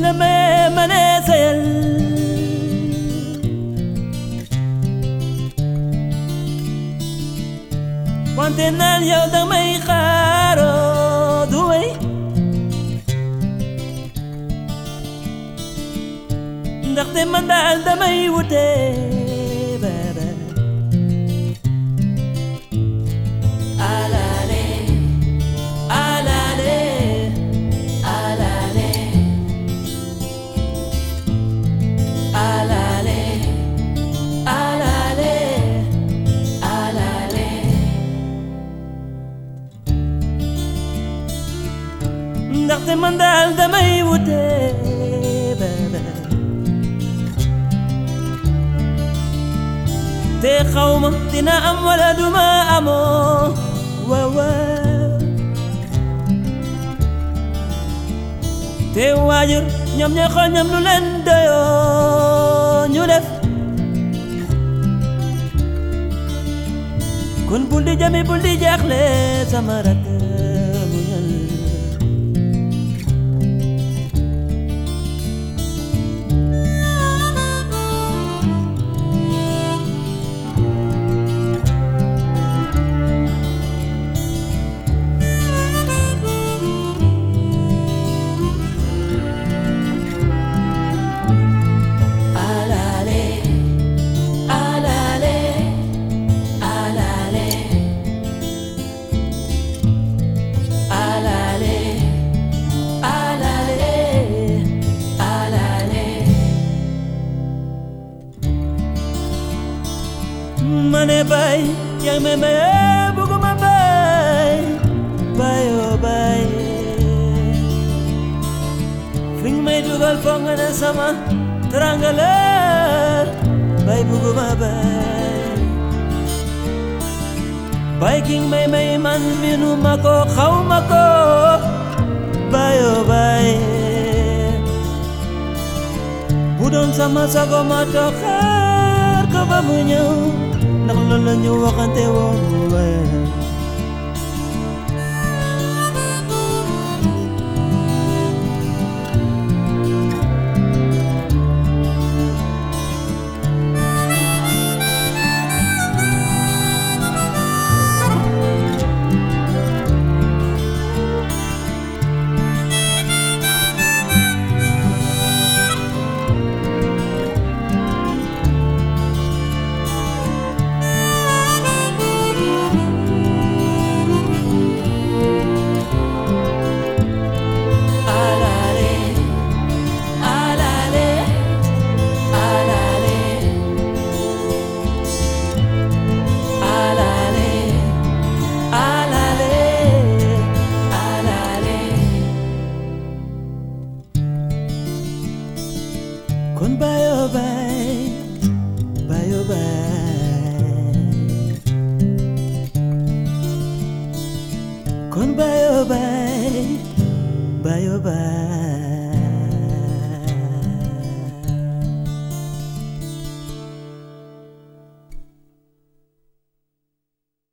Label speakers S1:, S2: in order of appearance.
S1: la may mane sayal wante naan yow danga may xaaroo du wey ndaxte man daal damay wute baba alale alale alale alale alale alale ndaxte man daal damay wute baba te xawma dina am wala duma amoo waaw waaw te waajur ñoom ñooy xool ñoom lu leen doyoo ñu def kon bul di jami bul di jaaxle sama rakk muñal alale alale alale alale alale alale mane bay yang me me buguma bay bay oh bay Fing may dugal foog nga ne sama teranga la bay buguma bay bay king may may man minu ma ko xaw ma ko bay oh bay bu doon sama sago ma toog xaar ko ba mu ñëw ndax loolu la ñu waxante woon bay alale alale alale alale alale alale kon bayo bay bayo bay kon bayo bay bayo bay